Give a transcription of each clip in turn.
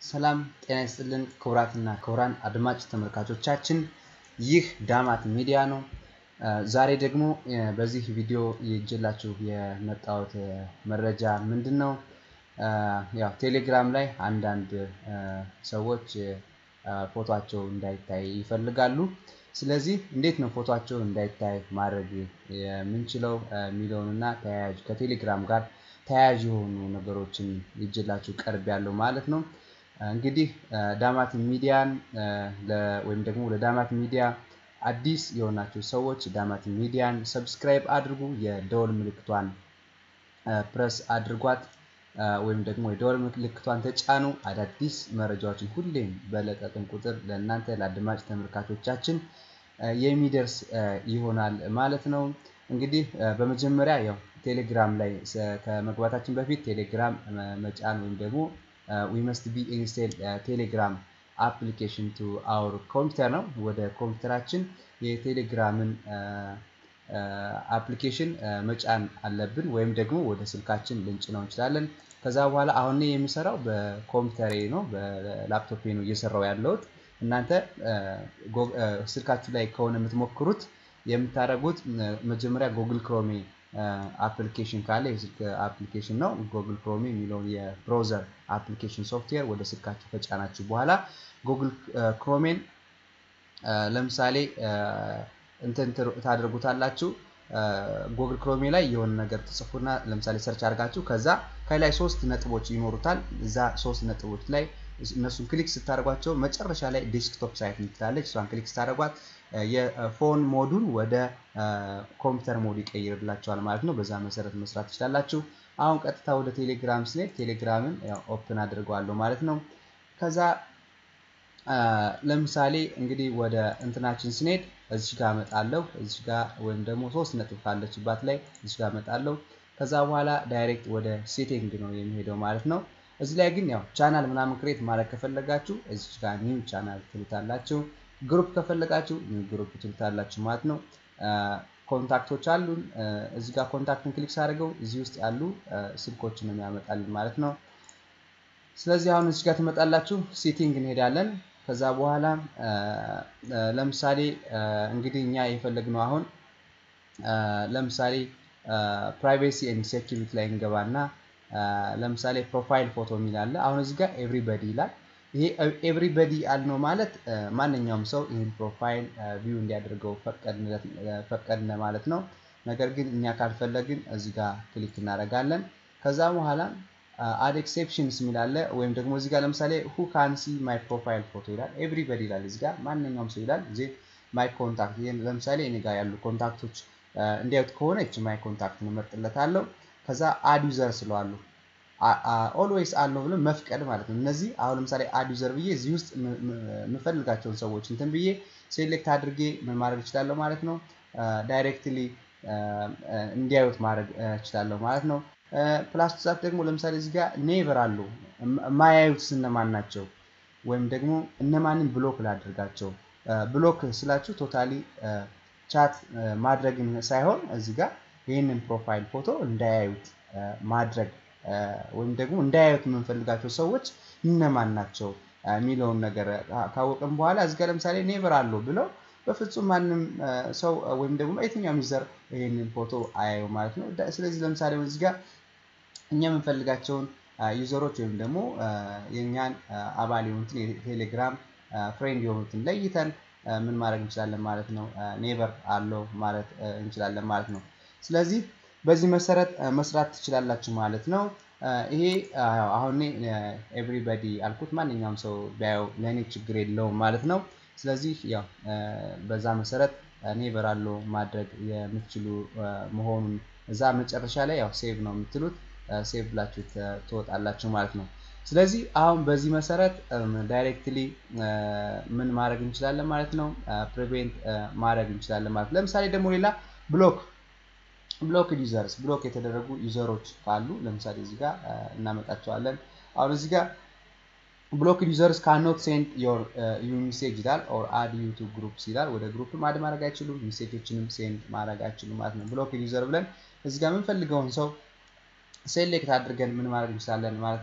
ሰላም ጤና ይስጥልን ክቡራትና ክቡራን አድማጭ ተመልካቾቻችን፣ ይህ ዳማት ሚዲያ ነው። ዛሬ ደግሞ በዚህ ቪዲዮ ይዤላችሁ የመጣሁት መረጃ ምንድን ነው? ያው ቴሌግራም ላይ አንዳንድ ሰዎች ፎቷቸው እንዳይታይ ይፈልጋሉ። ስለዚህ እንዴት ነው ፎቷቸው እንዳይታይ ማድረግ የምንችለው የሚለውንና ተያያዥ ከቴሌግራም ጋር ተያያዥ የሆኑ ነገሮችን ይዤላችሁ ቀርብ ያለው ማለት ነው። እንግዲህ ዳማት ሚዲያን ወይም ደግሞ ለዳማት ሚዲያ አዲስ የሆናችሁ ሰዎች ዳማት ሚዲያን ሰብስክራይብ አድርጉ፣ የደወል ምልክቷን ፕረስ አድርጓት ወይም ደግሞ የደወል ምልክቷን ተጫኑ። አዳዲስ መረጃዎችን ሁሌም በለቀቅን ቁጥር ለእናንተ ለአድማጭ ተመልካቾቻችን የሚደርስ ይሆናል ማለት ነው። እንግዲህ በመጀመሪያ ያው ቴሌግራም ላይ ከመግባታችን በፊት ቴሌግራም መጫን ወይም ደግሞ ዊ መስት ቢ ኢንስቴል ቴሌግራም አፕሊኬሽን ቱ አውር ኮምፒውተር ነው። ወደ ኮምፒውተራችን የቴሌግራምን አፕሊኬሽን መጫን አለብን፣ ወይም ደግሞ ወደ ስልካችን ልንጭነው እንችላለን። ከዛ በኋላ አሁን የሚሰራው በኮምፒውተሬ ነው፣ በላፕቶፔ ነው እየሰራው ያለሁት። እናንተ ስልካችሁ ላይ ከሆነ የምትሞክሩት የምታደርጉት መጀመሪያ ጉግል ክሮሜ አፕሊኬሽን ካለ የስልክ አፕሊኬሽን ነው። ጉግል ክሮሜ የሚለውን የብራውዘር አፕሊኬሽን ሶፍትዌር ወደ ስልካችሁ ከጫናችሁ በኋላ ጉግል ክሮሜን ለምሳሌ እንትን ታደርጉታላችሁ። ጉግል ክሮሜ ላይ የሆነ ነገር ትጽፉና ለምሳሌ ሰርች አድርጋችሁ ከዛ ከላይ ሶስት ነጥቦች ይኖሩታል። እዛ ሶስት ነጥቦች ላይ እነሱን ክሊክ ስታደርጓቸው መጨረሻ ላይ ዴስክቶፕ ሳይት ምትላለች። እሷን ክሊክ ስታደርጓት የፎን ሞዱን ወደ ኮምፒውተር ሞድ ይቀይርላቸዋል ማለት ነው። በዛ መሰረት መስራት ትችላላችሁ። አሁን ቀጥታ ወደ ቴሌግራም ስንሄድ ቴሌግራምን ኦፕን አድርገዋለሁ ማለት ነው። ከዛ ለምሳሌ እንግዲህ ወደ እንትናችን ስንሄድ እዚህ ጋር እመጣለሁ። እዚህ ጋር ወይም ደግሞ ሶስት ነጥብ ካለችባት ላይ እዚህ ጋር እመጣለሁ። ከዛ በኋላ ዳይሬክት ወደ ሴቲንግ ነው የሚሄደው ማለት ነው። እዚህ ላይ ግን ያው ቻናል ምናምን ክሬት ማድረግ ከፈለጋችሁ እዚህ ጋር ኒው ቻናል ትሉታላችሁ። ግሩፕ ከፈለጋችሁ ኒው ግሩፕ ትሉታላችሁ ማለት ነው። ኮንታክቶች አሉን። እዚህ ጋር ኮንታክትን ክሊክ ሳደርገው እዚህ ውስጥ ያሉ ስልኮችን ነው የሚያመጣልን ማለት ነው። ስለዚህ አሁን እዚህ ጋር ትመጣላችሁ፣ ሴቲንግ እንሄዳለን። ከዛ በኋላ ለምሳሌ እንግዲህ እኛ የፈለግነው አሁን ለምሳሌ ፕራይቬሲ ኤንድ ሴኪሪቲ ላይ እንገባና ለምሳሌ ፕሮፋይል ፎቶ የሚል አለ። አሁን እዚህ ጋር ኤቭሪበዲ ይላል። ይሄ ኤቭሪበዲ አልነው ማለት ማንኛውም ሰው ይህን ፕሮፋይል ቪው እንዲያደርገው ፈቀድነ ማለት ነው። ነገር ግን እኛ ካልፈለግን እዚህ ጋር ክሊክ እናደርጋለን። ከዛ በኋላ አድ ኤክሴፕሽንስ የሚል አለ። ወይም ደግሞ እዚህ ጋር ለምሳሌ ሁ ካን ሲ ማይ ፕሮፋይል ፎቶ ይላል። ኤቭሪበዲ ይላል። እዚህ ጋር ማንኛውም ሰው ይላል። እዚህ ማይ ኮንታክት ለምሳሌ እኔ ጋር ያሉ ኮንታክቶች እንዲያዩት ከሆነ እች ማይ ኮንታክት እመርጥለታለሁ። ከዛ አድ ዩዘር ስለዋሉ ኦልዌይስ አለው ብሎ መፍቀድ ማለት ነው። እነዚህ አሁን ለምሳሌ አድ ዩዘር ብዬ እዚህ ውስጥ የምፈልጋቸውን ሰዎች እንትን ብዬ ሴሌክት አድርጌ ምን ማድረግ እችላለሁ ማለት ነው። ዳይሬክትሊ እንዲያዩት ማድረግ እችላለሁ ማለት ነው። ፕላስ ዛት ደግሞ ለምሳሌ እዚህ ጋር ኔቨር አሉ የማያዩት እነማን ናቸው? ወይም ደግሞ እነማንን ብሎክ ላድርጋቸው? ብሎክ ስላችሁ ቶታሊ ቻት ማድረግን ሳይሆን እዚህ ጋር ይህንን ፕሮፋይል ፎቶ እንዳያዩት ማድረግ ወይም ደግሞ እንዳያዩት የምንፈልጋቸው ሰዎች እነማን ናቸው የሚለውን ነገር ካወቅን በኋላ እዚህ ጋር ለምሳሌ ኔቨር አለው ብለው በፍጹም ማንም ሰው ወይም ደግሞ የትኛውም ዩዘር ይህንን ፎቶ አያዩ ማለት ነው። ስለዚህ ለምሳሌ እዚህ ጋር እኛ የምንፈልጋቸውን ዩዘሮች ወይም ደግሞ የእኛን አባል የሆኑትን የቴሌግራም ፍሬንድ የሆኑትን ለይተን ምን ማድረግ እንችላለን ማለት ነው። ኔቨር አለው ማለት እንችላለን ማለት ነው። ስለዚህ በዚህ መሰረት መስራት ትችላላችሁ ማለት ነው። ይሄ አሁን ኤቭሪበዲ አልኩት ማንኛውም ሰው ቢያየው ለእኔ ችግር የለውም ማለት ነው። ስለዚህ ያው በዛ መሰረት ኔቨር አለው ማድረግ የምትችሉ መሆኑን እዛ መጨረሻ ላይ ያው ሴቭ ነው የምትሉት ሴቭ ብላችሁ ትወጣላችሁ ማለት ነው። ስለዚህ አሁን በዚህ መሰረት ዳይሬክትሊ ምን ማድረግ እንችላለን ማለት ነው። ፕሪቬንት ማድረግ እንችላለን ማለት ነው። ለምሳሌ ደግሞ ሌላ ብሎክ ብሎክ ዩዘርስ ብሎክ የተደረጉ ዩዘሮች ካሉ ለምሳሌ እዚህ ጋር እናመጣቸዋለን። አሁን እዚህ ጋር ብሎክ ዩዘርስ ካኖት ሴንድ ዮር ዩ ሜሴጅ ይላል ኦር አድ ዩ ቱ ግሩፕስ ይላል። ወደ ግሩፕ አድ ማድረግ አይችሉም፣ ሜሴጆችንም ሴንድ ማድረግ አይችሉም ማለት ነው። ብሎክ ዩዘር ብለን እዚህ ጋር የምንፈልገውን ሰው ሴሌክት አድርገን ምን ማድረግ እንችላለን ማለት ነው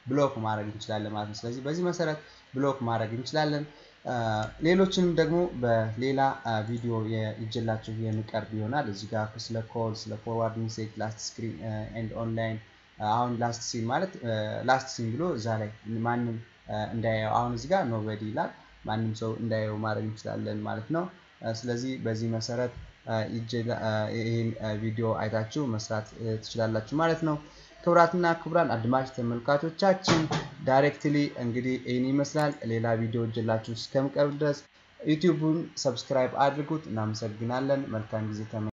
ብሎክ ማድረግ እንችላለን ማለት ነው። ስለዚህ በዚህ መሰረት ብሎክ ማድረግ እንችላለን። ሌሎችንም ደግሞ በሌላ ቪዲዮ ይዤላችሁ የሚቀርብ ይሆናል። እዚህ ጋር ስለ ኮል፣ ስለ ፎርዋርድ ሜሴጅ፣ ላስት ስክሪን ኤንድ ኦንላይን አሁን ላስት ሲን ማለት ላስት ሲን ብሎ እዛ ላይ ማንም እንዳያየው አሁን እዚህ ጋር ኖበዲ ይላል ማንም ሰው እንዳያየው ማድረግ እንችላለን ማለት ነው። ስለዚህ በዚህ መሰረት ይህን ቪዲዮ አይታችሁ መስራት ትችላላችሁ ማለት ነው። ክቡራትና ክቡራን አድማጭ ተመልካቾቻችን ዳይሬክትሊ እንግዲህ ይህን ይመስላል። ሌላ ቪዲዮ እጅላችሁ እስከምቀርብ ድረስ ዩቲዩቡን ሰብስክራይብ አድርጉት። እናመሰግናለን። መልካም ጊዜ